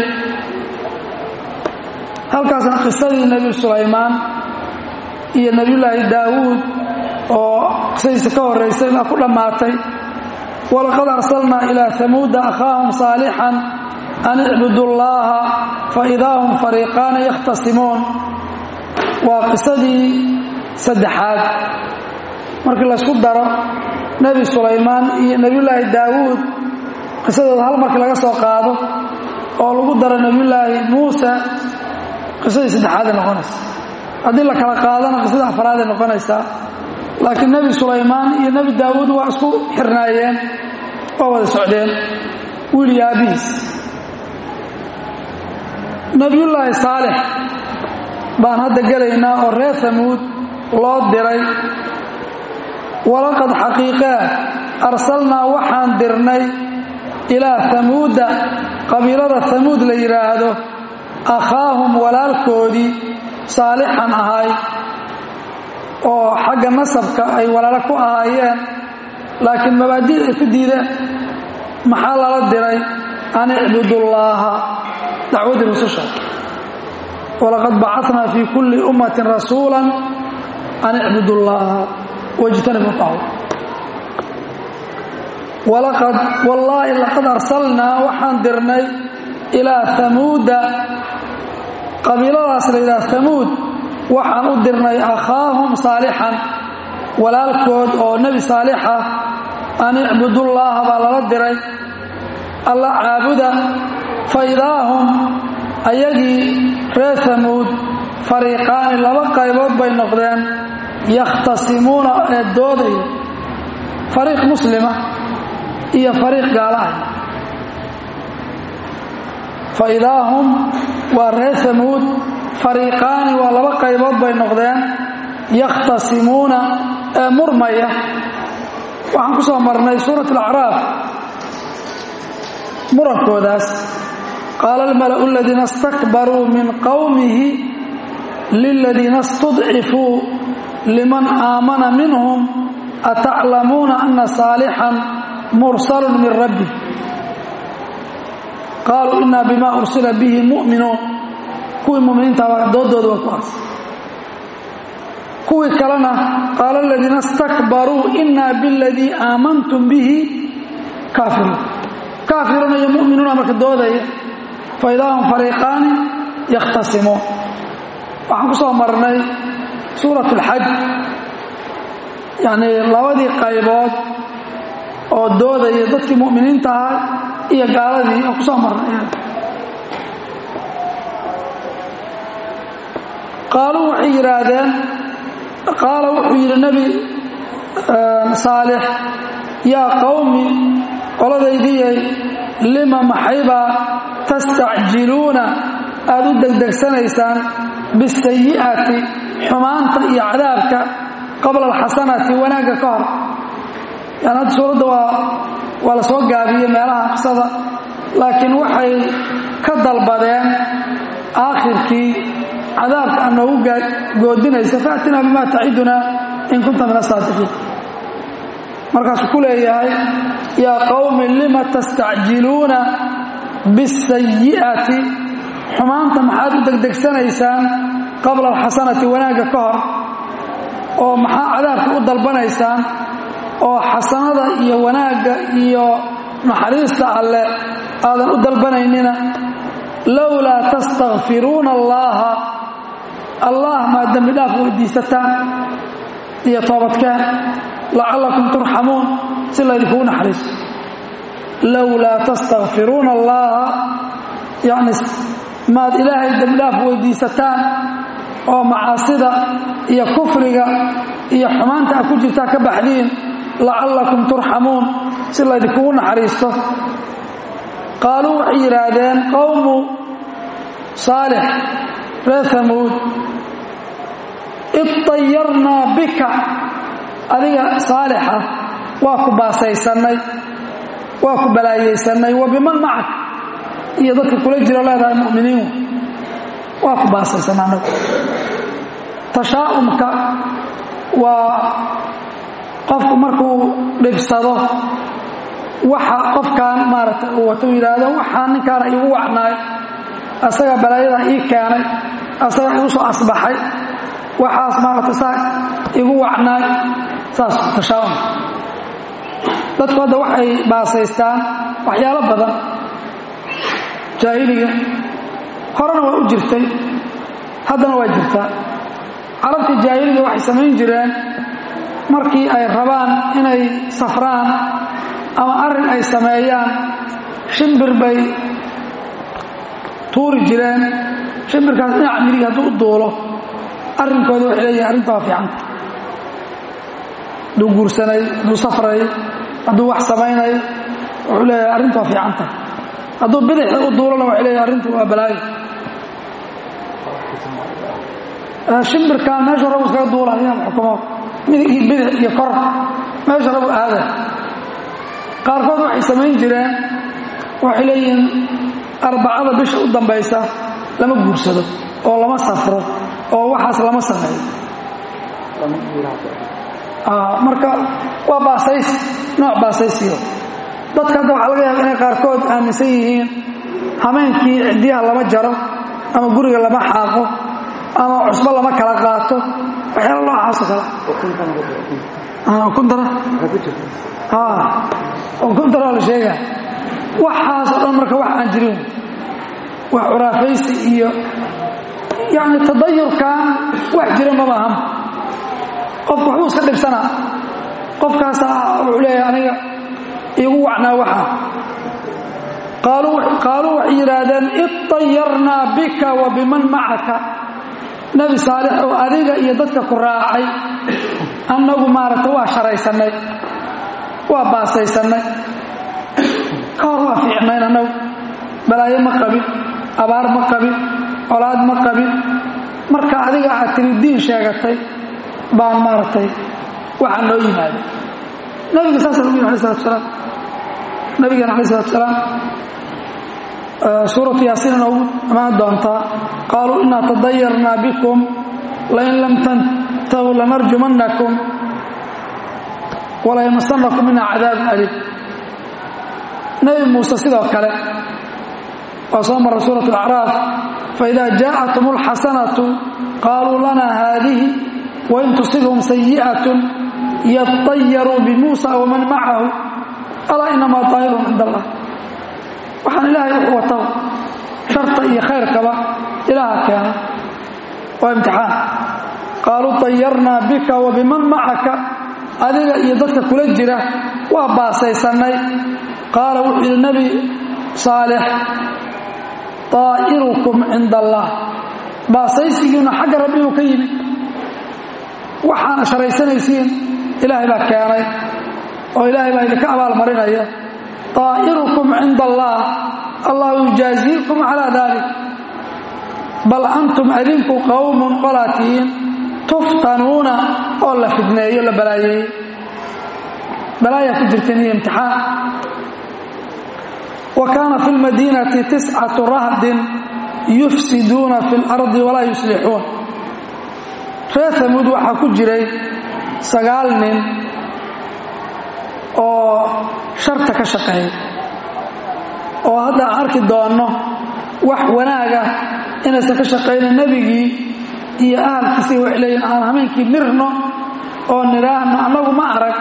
halkaasna qisadii nebi sulaymaan iyo nebiyullaahi daawuud oo qisadiisa ka horraysay baa ku dhammaatay walaqad arsalnaa ilaa hamuuda akhaahum saalixan an icbudu llaaha fa idaa hum fariiqaani yakhtasimuun waa qisadii saddexaad markii laysku daro nebi sulaymaan iyo nebiyullaahi daawuud qisadooda hal markii laga soo qaado oo lagu daro nebiyullaahi muuse qisadii saddexaaday noqonaysa haddii la kala qaadana qisadii afraaday noqonaysaa laakiin nebi sulaymaan iyo nebi daawuud waa isku xirnaayeen waa wada socdeen wiil iyo aabbihiis nebiyullaahi saalix baan hadda gelaynaa oo reer hamuud loo diray walaqad xaqiiqaa arsalnaa waxaan dirnay ilaa hamuuda qabiilada hamuud la yidhaahdo akhaahum walaalkoodii saalixan ahay oo xagga nasabka ay walaalo ku ahaayeen laakiin mabaadi'd ay ku diideen maxaa lala diray an icbudullaaha dacwaddii rususha walaqad bacatnaa fii kulli ummatin rasuula an icbudu llaaha wajtanibu tahu walaqad wallaahi laqad arsalnaa waxaan dirnay ilaa hamuuda qabiiladaas la yidhaha hamuud waxaan u dirnay akhaahum saalixan walaalkood oo nebi saalixa an icbudullaaha baa lala diray alla caabuda fa idaahum ayagii reer hamuud fariiqaani laba qaybood bay noqdeen yakhtasimuuna ee doodaya fariiq muslima iyo fariiq gaalahay fa idaa hum waa reer hamuud fariiqaani waa laba qaybood bay noqdeen yakhtasimuuna ee murmaya waxaan ku soo marnay suurat alacraaf murankoodaas qaala almala'u aladiina istakbaruu min qowmihi liladiina istudcifuu liman aamana minhum ataclamuuna ana saalixan mursalun min rabbi qaaluu inaa bima ursila bihi mu'minuun kuwii muminiintaaba doodooda waa kuwaas kuwii kalena qaala aladiina istakbaruu inaa biladii aamantum bihi kaafiruun kaafiruuna iyo mu'minuuna marka doodaya fa idaa hum fariiqaani yakhtasimuun waxaan ku soo marnay suurat alxaj yacnii labadii qaybood oo doodaya dadkii mu'miniinta ahaa iyo gaaladii oo ku soo marnay qaaluu waxay yidhaahdeen qaala wuxuu yidhi nebi saalix yaa qowmi qoladaydiyay lima maxaybaa tastacjiluuna aad u degdegsanaysaan bisayi'ati xumaanta iyo cadaabka qabla alxasanati wanaagga ka hor yani hadda suuradda waa waa la soo gaabiyey meelaha qisada laakiin waxay ka dalbadeen aakhirkii cadaabka aad noogu goodinaysa faatinaa bimaa tacidunaa in kunta min asaadiqiin markaasuu ku leeyahay yaa qowmi lima tastacjiluuna bisayi'ati xumaanta maxaad u degdegsanaysaan qabla alxasanati wanaagga ka hor oo maxaa cadaabka u dalbanaysaan oo xasanada iyo wanaagga iyo naxariista alle aadan u dalbanaynina lowlaa tastakfiruuna allaaha allah maa dembi dhaaf weydiisataan iyo toobadkeen lacallakum turxamuun si laydinkugu naxariisto lowlaa tastakfiruuna allaaha yacni maad ilaahay dembi dhaaf weydiisataan oo macaasida iyo kufriga iyo xumaanta a ku jirtaa ka baxdiin lacallakum turxamuun si laydinkugu naxariisto qaaluu waxay yidhaahdeen qowmu saalix reer hamuud idtayarnaa bika adiga saalixa waa ku baasaysannay waa ku balaayaysannay wa biman macak iyo dadka kula jiro leedahay mu'miniin waa ku baasaysanna anagu tashaa'umka waa qofku markuu dhibsado waxa qofkan maaragtay uu wato u yidhaahdo waxaa ninkaana iigu wacnaay asaga balaayadan ii keenay asaga igu soo asbaxay waxaas maaragtay saa igu wacnaay saas tashaa'um dadku hadda waxay baasaystaan waxyaalo badan jaahiliga horena waa u jirtay haddana waa jirtaa carabtii jaahiliga waxay samayn jireen markii ay rabaan inay safraan ama arrin ay sameeyaan shimbir bay tuuri jireen shimbirkaas dhinaca midig hadduu u duulo arrinkooda waxay leeyihin arrinta waa fiicanta hadduu guursanay hadduu safray hadduu wax samaynayo wuxuu leeyahay arrinta waa fiicanta hadduu bidixda u duulona waxay leeyahay arrintu waa balaayo shimbirkan meesha rabu iskaga duulaya xukumo midig iyo bidix iyo kor meesha rabu aada qaarkood waxay samayn jireen waxay leeyihiin arbacada bisha u dambaysa lama guursado oo lama safro oo waxaas lama sameeyo marka waa baasays nooc baasaysiyo dadka hadda waxaa laga yaaba inay qaarkood aaminsan yihiin hameenkii ciddiyaha lama jaro ama guriga lama xaaqo ama cusbo lama kala qaato waxyaala noocaasoo kale kuntara kuntara la sheega waxaasoo dhan marka wax aan jirin wax curaafaysi iyo yani tadayurkan wax jira maba aham qofku waxbuu iska dhibsanaa qofkaasaa wuxuu leeyahay aniga iigu wacnaa waxa qaaluu waxay yidhaahdeen idayarnaa bika wa biman macaka nebi saalix oo adiga iyo dadka ku raacay annagu maaragta waa sharaysannay waa baasaysannay ka hor waa fiicnayn annagu balaayo ma qabin abaar ma qabin colaad ma qabin marka adiga aad tiri diin sheegatay baan maaragtay waxaa noo yimaada nabiga saasa lagu yiri alay salatu salaam nabigeena alay salatu salaam suuratu yaasiin inoogu imaan doontaa qaaluu inaa tadayarnaa bikum lain lam tantahu lanarjumannakum walaymasanakum mina cadaabun aliim nebi muuse sidoo kale waa soo mara suurat alacraaf faida jaءatum اlxasanatu qaaluu lana haadihi wain tusibhum sayiئaة yطayaruu bimuusa waman macahu alaa inamaa طaahirun cind allah waxaan ilaahay wuxuu wataw sharta iyo khayrkaba ilaaha keena waa imtixaan qaaluu طayarnaa bika wa biman macaka adiga iyo dadka kula jira waa baasaysannay qaala wuxuu yidhi nebi saalix طaa'irukum cinda allah baasaysigiina xagga rabbi uu ka yimid waxaana sharaysanaysiin ilaahay baa keenay oo ilaahay baa idinka abaalmarinaya طaa'irukum cinda allah allah yujaaziikum calaa dalik bal antum adinku qowmun qolaa tihiin tuftanuuna oo la fidneeyo la balaayeeyey balaayaa ku jirteen iyo imtixaan wa kaana fi lmadiinati tiscatu rahdin yufsiduuna fi اlardi walaa yuslixuun reer hamuud waxaa ku jiray sagaal nin oo sharta ka shaqeeya oo hadda aan arki doonno wax wanaaga inaysan ka shaqayna nebigii iyo ahalkiisii waxay leeyihin aan hameenkii mirno oo nidhaahno annagu ma arag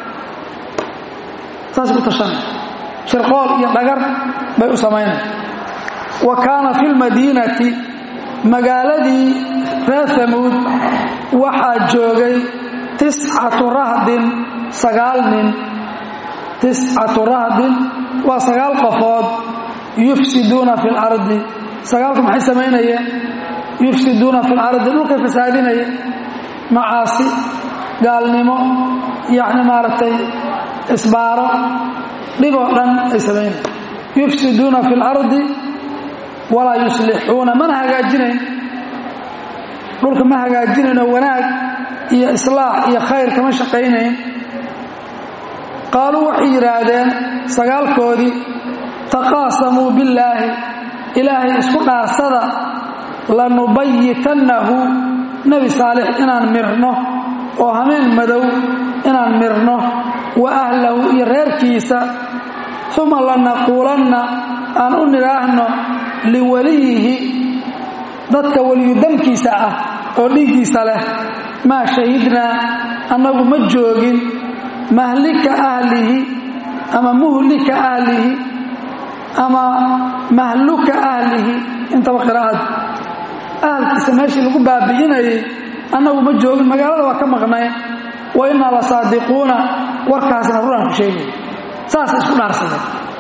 saas ku tashana shirqool iyo dhagar bay u samaynaya wa kaana fi lmadiinati magaaladii reer hamuud waxaa joogay tiscatu rahdin sagaal nin tiscatu rahdin waa sagaal qofood yufsiduuna fi lardi sagaalku maxay samaynayeen yufsiduuna fi lardi dhulkay fasaadinayeen macaasi gaalnimo yacni maaragtay isbaaro dhiboo dhan ay samaynayeen yufsiduuna fi lardi walaa yuslixuuna mana hagaajinayn dhulka ma hagaajinayno wanaag iyo islaax iyo khayr kama shaqaynayn qaaluu waxay yidhaahdeen sagaalkoodii taqaasamuu billaahi ilaahay isku dhaasada lanubayitannahu nebi saalix inaan mirno oo hameen madow inaan mirno wa ahlahu iyo reerkiisa uma lanaquulanna aan u nidhaahno liwaliyihi dadka weliyudamkiisa ah oo dhiiggiisa leh maa shahidnaa annagu ma joogin mahlika ahlihi ama muhlika ahlihi ama mahluka ahlihi intaba qiraa'ada ahalkiisa meeshii lagu baabi'inayay annagu ma joogin magaalada waa ka maqnayn wa innaa la saadiquuna warkaasna runaan ku sheegay saasay isku dhaarsadeen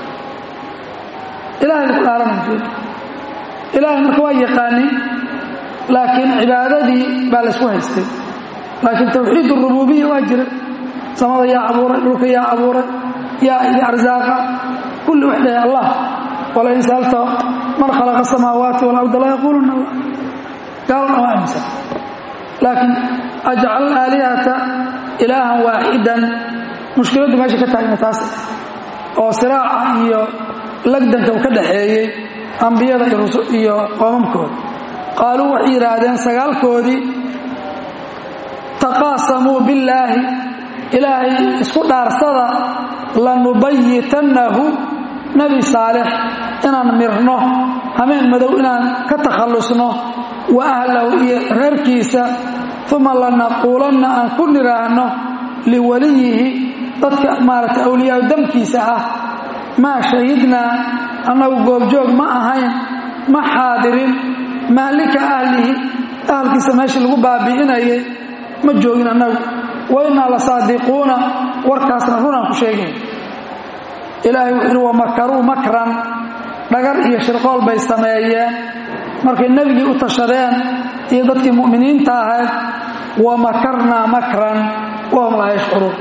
ilahay ku dhaaranay ilaahay marka waa yaqaanin laakiin cibaadadii baa laysku haystay laakiin tawxiid urububiya waa jira samada yaa abuuray dhulka yaa abuuray yaa idi arsaaqa kulli wax dhahay allah walain saalta man khalaqa asamaawaati walarda la yaquuluna allah gaalna waa aaminsan laakiin ajcal aalihata ilaahan waaxidan mushkiladdu meesha ka taagna taas oo siraaca iyo lagdanka u ka dhaxeeyey ambiyada iyo qoomamkooda qaaluu waxay yidhaahdeen sagaalkoodii taqaasamuu billaahi ilaahay isku dhaarsada lanubayitannahu nebi saalix inaan mirno hameen madow inaan ka takhallusno wa ahlahu iyo reerkiisa uma lanaquulanna aan ku nidhaahno liwaliyihi dadka maaragtay awliyaau damkiisa ah maa shahidnaa annagu goobjoog ma ahayn ma xaadirin mahlika ahlihi ahalkiisa meeshii lagu baabi'inayay ma joogin annagu wa innaa la saadiquuna warkaasna runaan ku sheegay ilaahay wuxuu yidhi wamakaruu makran dhagar iyo shirqool bay sameeyeen markay nebigii u tashadeen iyo dadkii mu'miniinta ahayd wamakarnaa makran wahum laa yashcuruun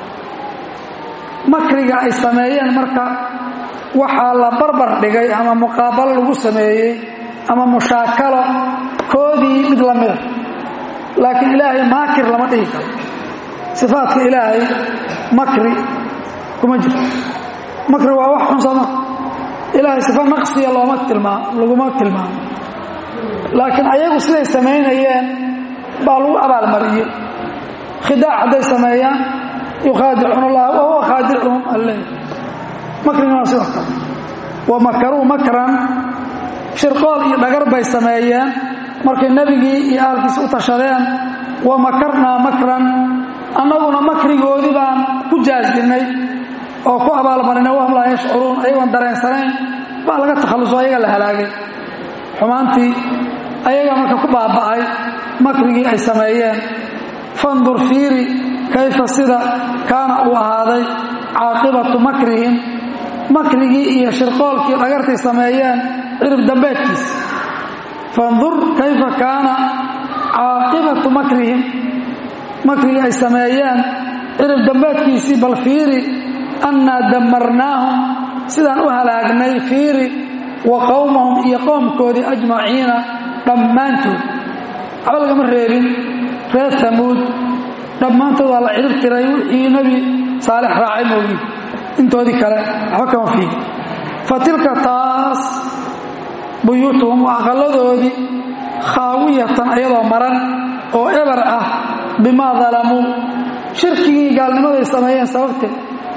makriga ay sameeyeen marka waxaa la barbar dhigay ama muqaabalo lagu sameeyey ama mushaakalo koodii mid la mida laakiin ilaahay maakir lama dhihi karo sifaadka ilaahay makri kuma jirto makri waa wax xun sooma ilaahay sifa naqsiya looma tilmaa laguma tilmaamo laakiin ayagu siday samaynayeen baa lagu abaalmariyey khidaac hadday sameeyaan yukhaadicuuna allaha wa huwa khaadicuhum alle makrigana waa sidoo kale wa makaruu makran shirqool iyo dhagar bay sameeyeen markay nebigii iyo ahalkiisa u tashadeen wa makarnaa makran annaguna makrigoodii baan ku jaasdinnay oo ku abaalmarinay wahum laa yashcuruun ayagoon dareensanayn baa laga takhalluso ayaga la halaagay xumaantii ayaga marka ku baaba'ay makrigii ay sameeyeen fandur fiiri kayfa sida kaana uu ahaaday caaqibatu makrihim makrigii iyo shirqoolkii dhagartay sameeyeen cirib dambeedkiisa fandur kayfa kaana caaqibatu makrihim makrigii ay sameeyeen cirib dambeedkiisii bal fiiri annaa dammarnaahum sidaan u halaagnay fiiri wa qowmahum iyo qowmkoodii ajmaciina dhammaantood waxba lagama reebin reer tamuud dhammaantood waa la cirib tiray wixii nebi saalix raacay moogi intoodii kale waxba kama fiigi fa tilka taas buyuutuhum waa aqalladoodii khaawiyatan ayadoo maran oo eber ah bimaa dalamuu shirkigii gaalnimaday sameeyeen sababteed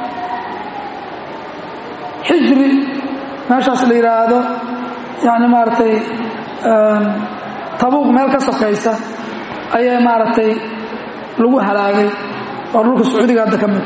xijri meeshaas la yidhaahdo yani maaragtay tabuuq meel ka sokaysa ayay maaragtay lagu halaagay oo dhulka sacuudiga hadda ka mid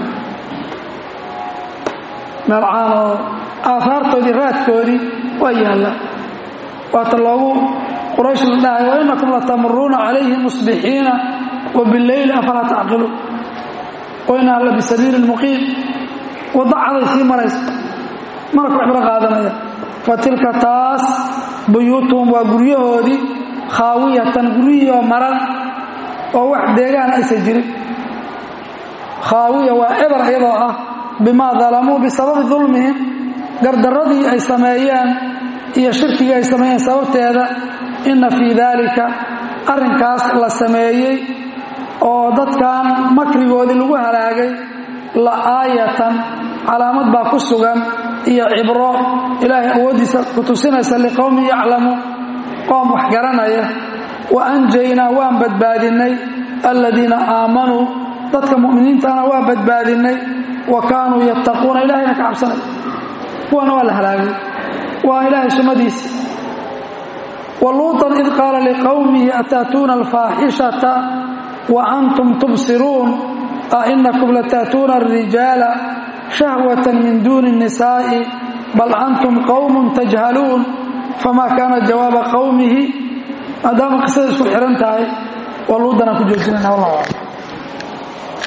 meel caan oo aahaartoodii raadkoodii waa yaalla waata loogu quraysh la dhahay wa inakum latamuruuna calayhim musbixiina wa bileyli afalaa tacqiluun wa inaha la bisabiili muqiim wadda caday sii maraysa mana ku cibro qaadanaya fa tilka taas buyuutuhum waa guryahoodii khaawiyatan guryihii oo maran oo wax deegaan aysan jirin khaawiya waa eber iyadoo ah bimaa dalamuu bisababi dulmihim gardarradii ay sameeyeen iyo shirkigii ay sameeyeen sababteeda inna fii daalika arrinkaas la sameeyey oo dadkan makrigoodii lagu halaagay la aayatan calaamad baa ku sugan iyo cibro ilaahay awooddiisa ku tusinaysa liqowmin yaclamu qoom wax garanaya wa anjaynaa waan badbaadinnay aladiina aamanuu dadka mu'miniintana waa badbaadinnay wa kaanuu yattaquuna ilahayna ka cabsanay kuwana waa la halaagay waa ilaahay sunnadiisa wa luutan id qaala liqowmihi ataatuuna alfaaxishata wa antum tubsiruun a inakum lataatuuna alrijaala shahwatan min duuni الnisaa'i bal antum qowmun tajhaluun famaa kaana jawaaba qowmihi maadaama qisada isku xihan tahay waa luudanaan ku joojinayna wallah aclam